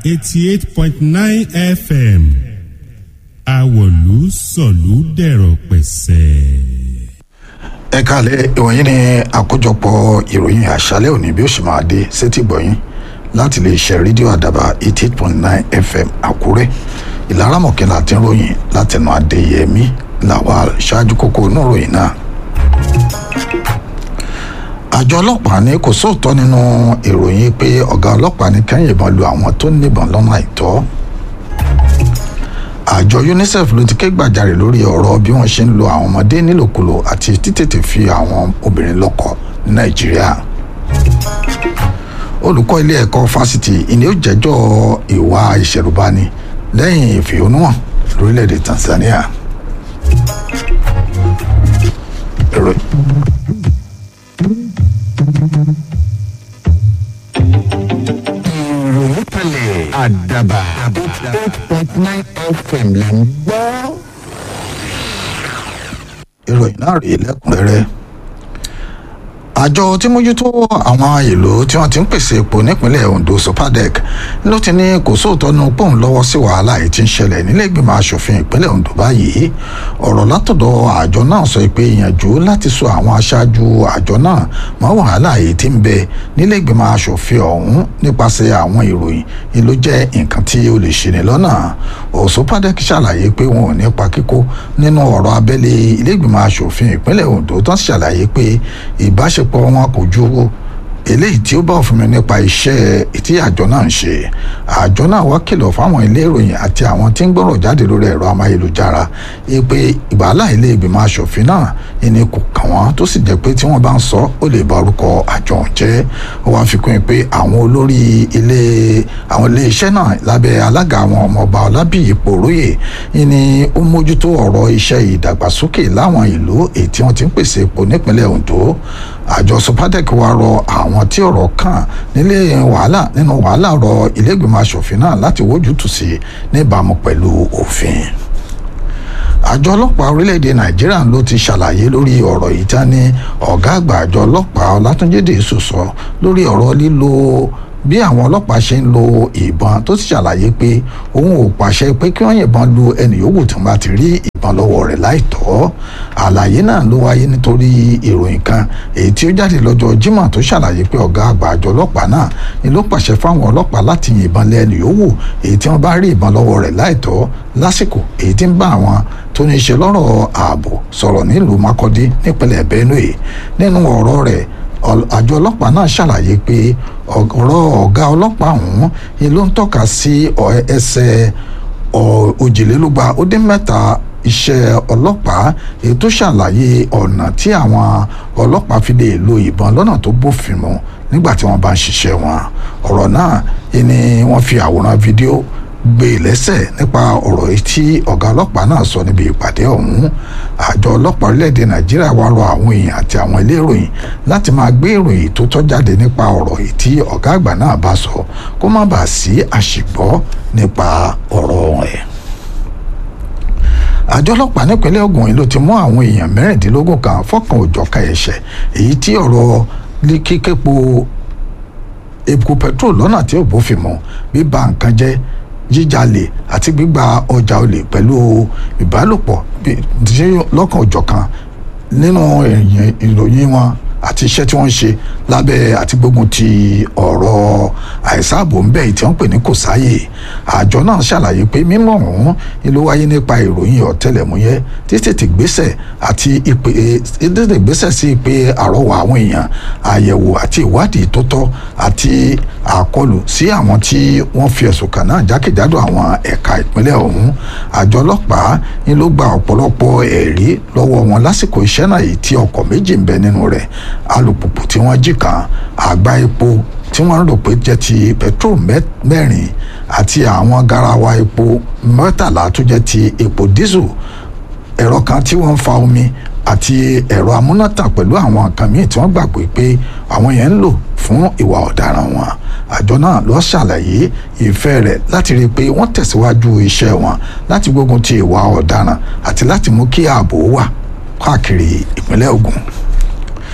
eighty eight point nine fm àwọ̀lú sọ̀lú dẹ̀rọ̀ pẹ̀sẹ̀. ẹ káàlẹ́ ìwọ̀nyí ni àkójọpọ̀ ìròyìn àṣálẹ́ òní bí ó ṣe máa dé sétí gbọ̀yìn láti lè ṣe rédíò àdàbà eighty eight point nine fm àkúrẹ́ ìlara mọ̀kẹ́lá tí ń ròyìn látẹnu adéyẹmí làwọn ṣáájú kókó inú ròyìn náà àjọ ọlọ́pàá ní kò sóòótọ́ nínú ìròyìn pé ọ̀gá ọlọ́pàá ní kẹ́yìn ìbọn lu àwọn tó níbọn lọ́nà àìtọ́ àjọ unicef ló ti ké gbàjarè lórí ọ̀rọ̀ bí wọ́n ṣe ń lo àwọn ọmọdé nílòkulò àti títètè fi àwọn obìnrin lọ́kọ ní nàìjíríà olùkọ́ ilé ẹ̀kọ́ fásitì ìní ó jẹ́jọ́ ìwà ìṣẹ̀rùbani lẹ́yìn ìfẹ̀hónúhàn lórílẹ̀‐èdè tanzania. ìròyìn ìròyìn kalẹ̀ àdàbà eight point nine fm là ń gbọ́. ìròyìn náà rèé lẹ́kùnrẹ́rẹ́ àjọ tí mójútó àwọn ìlú tí wọ́n ti ń pèsè epo nípínlẹ̀ ondo sopadec ló ti ní kò sóòótọ́ nu pòun lọ́wọ́ sí wàhálà yìí tí ń ṣẹlẹ̀ nílé ìgbìmọ̀ asòfin ìpínlẹ̀ ondo báyìí ọ̀rọ̀ látọ̀dọ̀ àjọ náà sọ pé ìyànjú láti sọ àwọn aṣáájú àjọ náà mọ́ wàhálà yìí tí ń bẹ nílé ìgbìmọ̀ asòfin ọ̀hún nípasẹ̀ àwọn ìròyìn ni ló jẹ́ nǹkan tí ó lè ṣe ní lọ́nà òsopadec ṣàlàyé pé wọn ò ní pa kíkó nínú ọ̀rọ̀ abẹ́lé ilé ìgbìmọ̀ asòfin ìpínlẹ̀ ondo tó ń ṣàlàyé pé ìbáṣepọ̀ ọ̀pọ̀ wọn kò ju eléyìí tí ó bá òfin mi nípa iṣẹ́ tí àjọ náà ń ṣe àjọ náà wá kìlọ̀ fáwọn ilé ìròyìn àti àwọn tí ń gbọ́rọ̀ jáde lórí ẹ̀rọ amáyélujára pé ìbálà ilé ìgbìmọ̀ asòfin náà ẹni kò kàn wọ́n tó sì jẹ́ pé tí wọ́n bá ń sọ ó lè bá orúkọ àjọ ọ̀hún jẹ́ ó wá fi kún un pé àwọn olórí ilé àwọn ilé iṣẹ́ náà lábẹ́ alága àwọn ọmọọba ọlábìyí pòróyè ni ó mójútó ọ̀rọ̀ iṣẹ́ ìdàgbàsókè láwọn ìlú èyí tí wọ́n ti ń pèsè epo nípínlẹ̀ ondo àjọ sopadec wa rọ àwọn tí ọ̀rọ̀ kàn nílé wàhálà nínú wàhálà rọ ilégbèmọ̀ asòfin náà láti wójútùú sí níbàámu pẹ̀lú òfin àjọ ọlọ́pàá orílẹ̀-èdè nàìjíríà ló ti ṣàlàyé lórí ọ̀rọ̀ yìí tá ní ọ̀gá àgbà àjọ ọlọ́pàá ọlátúnjẹ́dẹ sọ̀sọ́ lórí ọ̀rọ̀ lílo bí àwọn ọlọ́pàá ṣe ń lo ìbọn tó sì ṣàlàyé pé òun ò pàṣẹ pé kí wọ́n yìnbọn lu ẹnì yòówù tí wọ́n bá ti rí ìbọn lọ́wọ́ rẹ̀ láìtọ́ àlàyé náà ló wáyé nítorí ìròyìn kan èyí tí ó jáde lọ́jọ́ Jímọ̀ tó ṣàlàyé pé ọ̀gá àgbà àjọ ọlọ́pàá náà ni ló pàṣẹ fáwọn ọlọ́pàá láti yìnbọn lé ẹnì yòówù èyí tí wọ́n bá rí ìbọn lọ́wọ́ rẹ̀ láìtọ́ lásìkò èyí tí ń bá àwọn tó ní í ṣe lọ́rọ̀ ààbò sọ̀rọ̀ nílùú Makurdi nípínlẹ̀ Benue nínú ọ̀rọ̀ rẹ̀ àjọ ọlọ́pàá náà ṣàlàyé pé ọ̀rọ̀ ọ̀gá ọlọ́pàá ọ̀hún ni ló ń tọ́ka sí ẹsẹ̀ òjìlélúgba ó dín mẹ́ta iṣẹ́ ọlọ́pàá èyí tó ṣàlàyé ọ̀nà tí àwọn ọlọ́pàá fi lè lo ìbọn lọ́nà tó bófin mu nígbà tí wọ́n bá ń ṣiṣẹ́ wọn ọ̀rọ̀ náà ni wọ́n fi àwòrán fídíò gbé lẹ́sẹ̀ nípa ọ̀rọ̀ tí ọ̀gá ọlọ́pàá náà sọ níbi ìpàdé ọ̀hún àjọ ọlọ́pàá orílẹ̀-èdè nàìjíríà wá rọ àwọn èèyàn àti àwọn ilé ìròyìn láti máa gbé ìròyìn tó tọ́ jáde nípa ọ̀rọ̀ yìí tí ọ̀gá àgbà náà bá sọ kó má bàa sí àṣìgbọ́ nípa ọ̀rọ̀ ẹ̀ àjọ ọlọ́pàá nípínlẹ̀ Ògùn yìí ló ti mú àwọn èèyàn mẹ́rìndínlógún kan fọ́kàn òjọ̀ka ẹ̀ṣẹ̀ èyí tí ọ̀rọ̀ kíképo epo petrol lọ́nà tí ò bófin mu bíba nǹkan jẹ́ jíjalè àti gbígba ọjà olè pẹ̀lú ìbálòpọ̀ lọ́kàn òjọ̀kan nínú ìròyìn wọn àti iṣẹ́ tí wọ́n ń ṣe lábẹ́ àti gbógun ti ọ̀rọ̀ àìsáàbò ń bẹ̀ tí wọ́n pè ní kò sáyè àjọ náà ṣàlàyé pé mímọ̀ ọ̀hún ló wáyé nípa ìròyìn ọ̀tẹlẹ̀múyẹ́ títètè gbésẹ̀ àti ìpè títètè gbésẹ̀ sí ìpè àrọwà àwọn èèyàn àyẹ̀wò àti ìwádìí tó tọ́ àti àkọlù sí àwọn tí wọ́n fi ẹ̀sùn kàn náà jákèjádò àwọn ẹ̀ka ìpínlẹ̀ ọ̀hún àjọ ọlọ́pàá ni ló gba ọ̀pọ̀lọpọ̀ ẹ̀rí lọ́wọ́ wọn lásìkò iṣẹ́ náà yìí tí ọkọ̀ méjì ń bẹ nínú rẹ̀ alùpùpù tí wọ́n jí kan àgbá epo tí wọ́n rò pé jẹ́ ti petrol mẹ́rin àti àwọn garawa epo mẹ́tàlá tó jẹ́ ti epo diesel ẹ̀rọ kan tí wọ́n ń fa omi àti ẹ̀rọ amúnátàn pẹ̀lú àwọn nǹkan míì tí wọ́n gbàgbé pé àwọn yẹn ń lò fún ìwà ọ̀daràn wọn àjọ náà ló ṣàlàyé ìfẹ́ rẹ̀ láti rí i pé wọ́n tẹ̀síwájú iṣẹ́ wọn láti gbógun ti ìwà ọ̀daràn àti láti mú kí ààbò wà káàkiri ìpínlẹ̀ Ògùn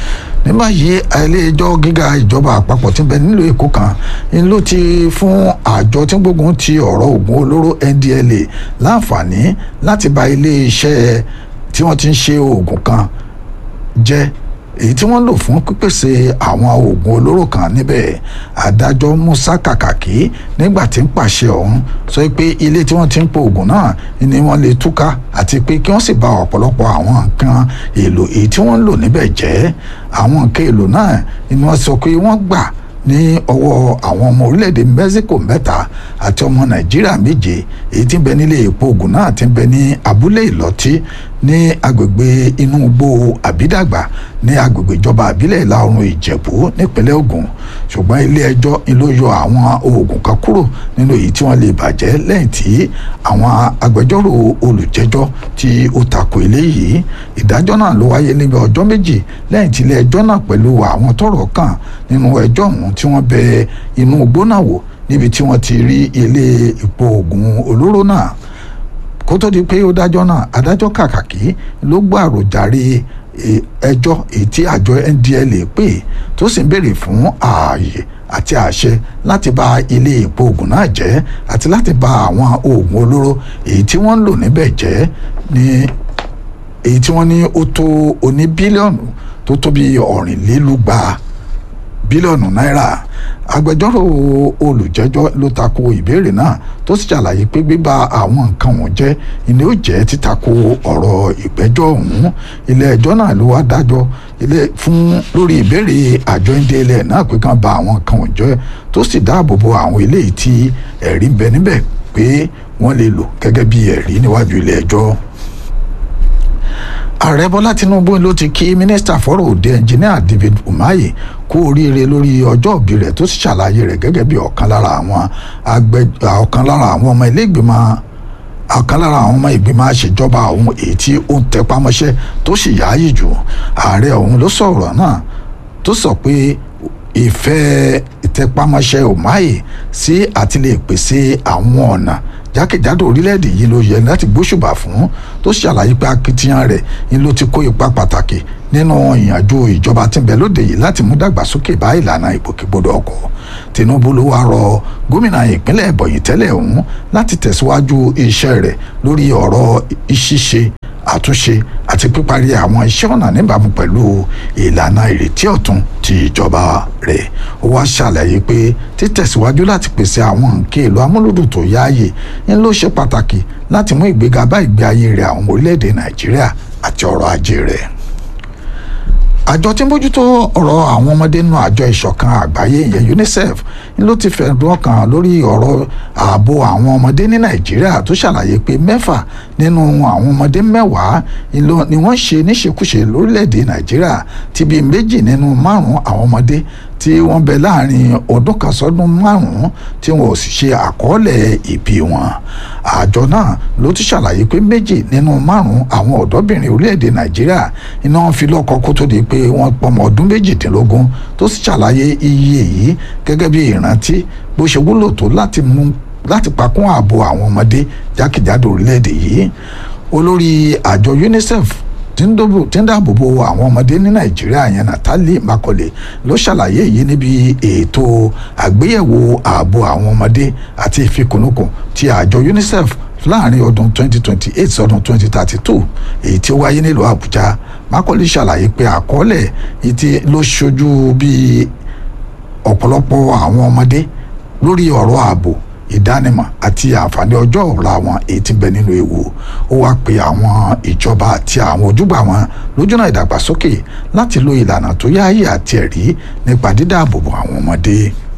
ní báyìí ilé-ẹjọ́ gíga ìjọba àpapọ̀ tí ń bẹ nílùú èkó kan ń ló ti fún àjọ tí ń gbógun ti ọ̀rọ̀ oògùn olóró ndla láǹfààní láti ba ilé-iṣẹ́ tí wọ́n ti ń ṣe oògùn kan jẹ́ èyí tí wọ́n lò fún pípèsè àwọn oògùn olóró kan níbẹ̀ adájọ́ musa kàkàkí nígbà tí ń pàṣẹ ọ̀hún sọ pé ilé tí wọ́n ti ń po oògùn náà ni wọ́n lè túká àti pé kí wọ́n sì bà ọ̀pọ̀lọpọ̀ àwọn nǹkan èlò èyí tí wọ́n ń lò níbẹ̀ jẹ́ àwọn nǹkan èlò náà ni wọ́n sọ pé wọ́n gbà ní ọwọ́ àwọn ọmọ orílẹ̀-èdè mexico mẹ́ta àti ọmọ nàìjíríà méje èyí tí ń bẹ nílé epo oògùn náà ti ń bẹ ní abúlé ìlọ́tí ní agbègbè inú igbó àbídàgbà ní agbègbè ìjọba àbílẹ̀ ìlà oòrùn ìjẹ̀bú nípínlẹ̀ ògùn ṣùgbọ́n ilé ẹjọ́ ló yọ àwọn oògùn kan kúrò nínú èyí tí wọ́n lè bàjẹ́ lẹ́yìn tí àwọn agbẹjọ́rò olùjẹ́jọ́ tí ó tako eléyìí ìdájọ́ náà ló wáyé níbi ọjọ́ méjì lẹ́yìn tí ilé ẹjọ́ náà pẹ̀lú àwọn tọ́rọ̀ kàn nínú ẹjọ́ ọ̀hún tí wọ́n bẹ inú igbó náà wò níbi tí wọ́n ti rí ilé ìpò oògùn olóró náà kó tó di pé ó dájọ́ náà adájọ́ kàkàkí ló gbọ́ àròjàre ẹjọ́ èyí tí àjọ ndla pè tó sì ń béèrè fún ààyè àti àṣẹ láti bà ilé ìpò oògùn náà jẹ́ àti láti bà àwọn oògùn olóró èyí tí wọ́n ń lò níbẹ̀ jẹ́ ní èyí tí wọ́n ní ó tó oní bílíọ̀nù tó tó bí ọ̀rìnlélúgba bílíọ̀nù náírà agbẹjọ́rò olùjẹ́jọ́ ló tako ìbéèrè náà tó sì ṣàlàyé pé gbígba àwọn nǹkan wọn jẹ́ ìní ó jẹ́ títako ọ̀rọ̀ ìgbẹ́jọ́ ọ̀hún ilé ẹjọ́ náà ló wá dájọ́ ilé fún lórí ìbéèrè àjọ ndla náà pé kàn bà àwọn nǹkan wọn jẹ́ tó sì dáàbò bo àwọn eléyìí tí ẹ̀rí ń bẹ níbẹ̀ pé wọ́n lè lò gẹ́gẹ́ bí ẹ̀rí níwájú ilé ẹjọ́ ààrẹ bọ́lá tinubu ló ti kí mínísítà fọ́rọ̀ òde ẹnjìníà david umahi kú oríire lórí ọjọ́ òbí rẹ̀ tó sì ṣàlàyé rẹ̀ gẹ́gẹ́ bí ọ̀kan lára àwọn agbẹ́ ọ̀kan lára àwọn ọmọ ilé ìgbìmọ̀ ọ̀kan lára àwọn ọmọ ìgbìmọ̀ àṣejọba ọ̀hún èyí tí ó ń tẹpámọ́ṣẹ́ tó sì yáàyè jù ààrẹ ọ̀hún ló sọ̀rọ̀ náà tó sọ pé ìfẹ́ ìtẹpámọ́ṣẹ́ umahi sí àti lè pèsè àwọn ọ̀nà jákèjádò orílẹ̀-èdè yìí ló yẹ láti gbóṣùbà fún tó ṣàlàyé pé akitiyan rẹ̀ ni ló ti kó ipa pàtàkì nínú ìyànjú ìjọba tí ń bẹ lóde yìí láti mú dàgbàsókè bá ìlànà ìgbòkègbodò ọkọ̀ tinubu ló wá rọ gómìnà ìpínlẹ̀ ẹ̀bọ̀yì tẹ́lẹ̀ ọ̀hún láti tẹ̀síwájú iṣẹ́ rẹ̀ lórí ọ̀rọ̀ ìṣiṣe àtúnṣe àti píparí àwọn iṣẹ́ ọ̀nà níbàámu pẹ̀lú ìlànà ìrètí ọ̀tun ti ìjọba rẹ̀ ó wá ṣàlàyé pé títẹ̀síwájú láti pèsè àwọn nǹkan èlò amúlùdùn tó yáàyè ń ló ṣe pàtàkì láti mú ìgbéga bá ìgbé ayé rẹ̀ àwọn orílẹ̀-èdè nàìjíríà àti ọrọ̀ ajé rẹ̀ àjọ tí ń bójútó ọ̀rọ̀ àwọn ọmọdé nínú àjọ ìṣọ̀kan àgbáyé ìyẹn unicef ló ti fẹ̀dùn ọkàn lórí ọ̀rọ̀ ààbò àwọn ọmọdé ní nàìjíríà tó ṣàlàyé pé mẹ́fà nínú àwọn ọmọdé mẹ́wàá ni wọ́n ṣe níṣekúṣe lórílẹ̀‐èdè nàìjíríà tí bíi méjì nínú márùn-ún àwọn ọmọdé tí wọ́n bẹ láàrin ọdún kan sọ́dún márùn-ún tí wọn ò sì ṣe àkọọ́lẹ̀ ìbí wọn àjọ náà ló ti ṣàlàyé pé méjì nínú márùn-ún àwọn ọ̀dọ́bìnrin orílẹ̀‐èdè nàìjíríà iná wọn fi lọ́kọ kó tó di pé wọ́n pọmọ ọdún méjìdínlógún tó sì ṣàlàyé iye yìí gẹ́gẹ́ bí ìrántí bó ṣe wúlò tó láti mú láti pakún ààbò àwọn ọmọdé jákèjádò orílẹ̀‐èdè yìí olórí àjọ unicef tí ń dáàbò bo àwọn ọmọdé ní nàìjíríà yẹn Natalie Makole ló ṣàlàyé yìí níbi ètò àgbéyẹ̀wò ààbò àwọn ọmọdé àti ìfikùnukùn ti àjọ UNICEF láàrin ọdún 2028 sọdún 2032 èyí tí ó wáyé nílùú Àbújá Makole ṣàlàyé pé àkọọ́lẹ̀ yìí ti ló ṣojú bí ọ̀pọ̀lọpọ̀ àwọn ọmọdé lórí ọ̀rọ̀ ààbò ìdánimọ̀ àti àǹfààní ọjọ́ ọ̀la wọn èyí tí ń bẹ nínú ewu ó wá pe àwọn ìjọba àti àwọn ojúgbà wọn lójúnà ìdàgbàsókè láti lo ìlànà tó yáàyè àti ẹ̀rí nípa dídáàbòbò àwọn ọmọdé.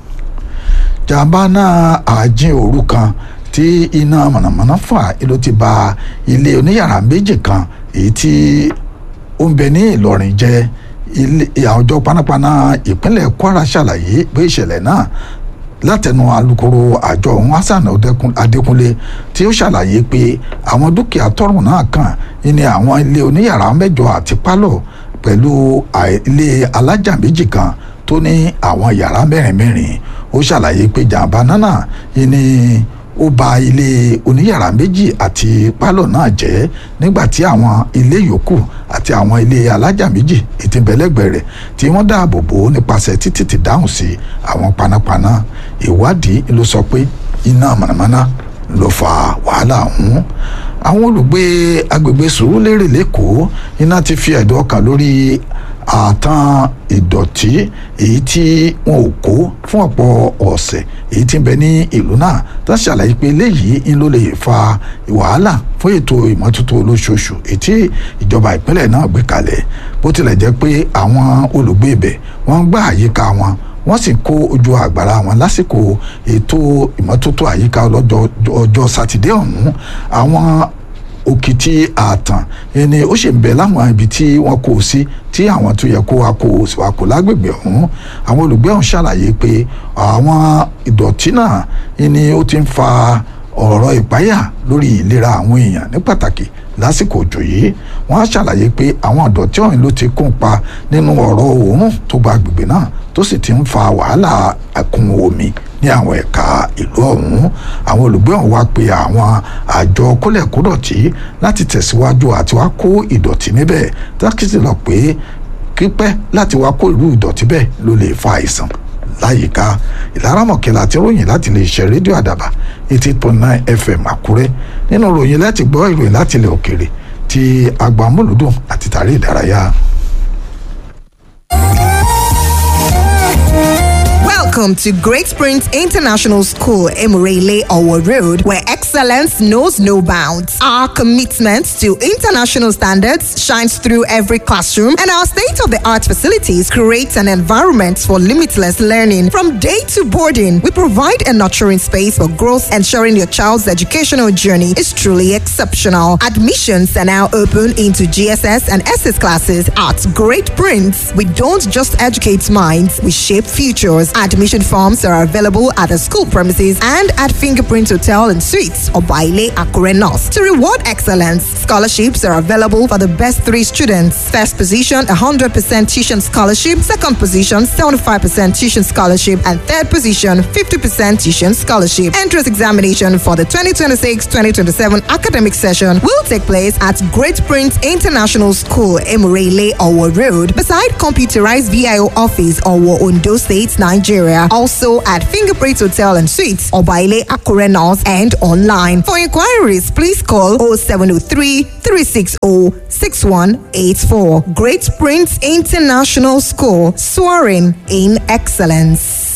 jàǹbá náà àjín òru kan tí iná mọ̀nàmọ́ná fà ló ti ba ilé oníyàrá méjì kan èyí tí ó ń bẹ ní Ìlọrin jẹ́ ilé àwùjọ panápaná ìpínlẹ̀ Kwara ṣàlàyé pé ìṣẹ̀lẹ̀ náà látẹnu alukoro àjọ ọ̀hún hasan adékúnlé tí ó ṣàlàyé pé àwọn dúkìá tọrùn náà kàn ní àwọn ilé oníyàrá mẹ́jọ àti pálọ̀ pẹ̀lú ilé alájà méjì kan tó ní àwọn yàrá mẹ́rin mẹ́rin ó ṣàlàyé pé jàǹbá náà ní ó ba ilé oníyàrá méjì àti pálọ̀ náà jẹ́ nígbà tí àwọn ilé yòókù àti àwọn ilé alájà méjì ètí bẹ̀lẹ́gbẹ̀ rẹ̀ tí wọ́n dáàbò bò ó nípasẹ̀ títí ti dáhùn sí àwọn panápaná ìwádìí ló sọ pé iná mọ̀nàmọ́ná ló fa wàhálà ọ̀hún àwọn olùgbé agbègbè sùúrùlérè lẹ́kọ̀ọ́ iná ti fi ẹ̀dùn ọkàn lórí àtàn ìdọ̀tí èyí tí wọn ò kó fún ọ̀pọ̀ ọ̀sẹ̀ èyí tí ń bẹ ní ìlú náà tó ń ṣàlàyé pé eléyìí ń ló lè fa wàhálà fún ètò ìmọ́tótó olóṣooṣù èyí tí ìjọba ìpínlẹ̀ náà gbé kalẹ̀ bó tilẹ̀ jẹ́ pé àwọn olùgbé ibẹ̀ wọ́n ń gbá àyíká wọn wọ́n sì kó ojú àgbàrá wọn lásìkò ètò ìmọ́tótó àyíká ọlọ́jọ́ ọjọ́ sátidé ọ̀hún àwọn òkìtì ààtàn ẹni ó sì ń bẹ láwọn ibi tí wọ́n kó o sí tí àwọn tó yẹ kó wa kó o sì wá kó lágbègbè ọ̀hún àwọn olùgbé ọ̀hún ṣàlàyé pé àwọn ìdọ̀tí náà ẹni ó ti ń fa ọ̀rọ̀ ìpáyà lórí ìlera àwọn èèyàn ní pàtàkì lásìkò òjò yìí wọ́n á ṣàlàyé pé àwọn ìdọ̀tí ọ̀hún ló ti kún pa nínú ọ̀rọ̀ òórùn tó gba agbègbè náà tó sì ti ń fa wàhálà ẹ̀kún omi ní àwọn ẹ̀ka ìlú ọ̀hún àwọn olùgbé ọ̀hún wá pe àwọn àjọ kólẹ̀kódọ̀tí láti tẹ̀síwájú àti wá kó ìdọ̀tí níbẹ̀ tákìtì lọ pé kípẹ́ láti wá kó irú ìdọ̀tí bẹ́ẹ̀ ló lè fa àìsàn láyìíká ìlaramọ̀kẹ́lá àti ròyìn láti lè ṣe rédíò àdàbà eighty eight point nine fm àkúrẹ́ nínú ròyìn láti gbọ́ ìròyìn láti ilẹ̀ òkèrè ti agbamúlùdùn àti tàrí ìdárayá. Welcome to Great Springs International School, Emirele Owo Road, where excellence knows no bounds. Our commitment to international standards shines through every classroom, and our state of the art facilities create an environment for limitless learning. From day to boarding, we provide a nurturing space for growth, ensuring your child's educational journey is truly exceptional. Admissions are now open into GSS and SS classes at Great Prince. We don't just educate minds, we shape futures. Admission forms are available at the school premises and at Fingerprint Hotel and Suites or Baile Akure North. To reward excellence, scholarships are available for the best three students. First position, 100% tuition scholarship. Second position, 75% tuition scholarship. And third position, 50% tuition scholarship. Entrance examination for the 2026-2027 academic session will take place at Great Prince International School, Emirele, Owo Road, beside computerized VIO office, Owo, Ondo State, Nigeria. Also at Fingerprint Hotel and Suites, Obaile Akure North, and online. For inquiries, please call 0703 360 6184. Great Prince International School, soaring in excellence.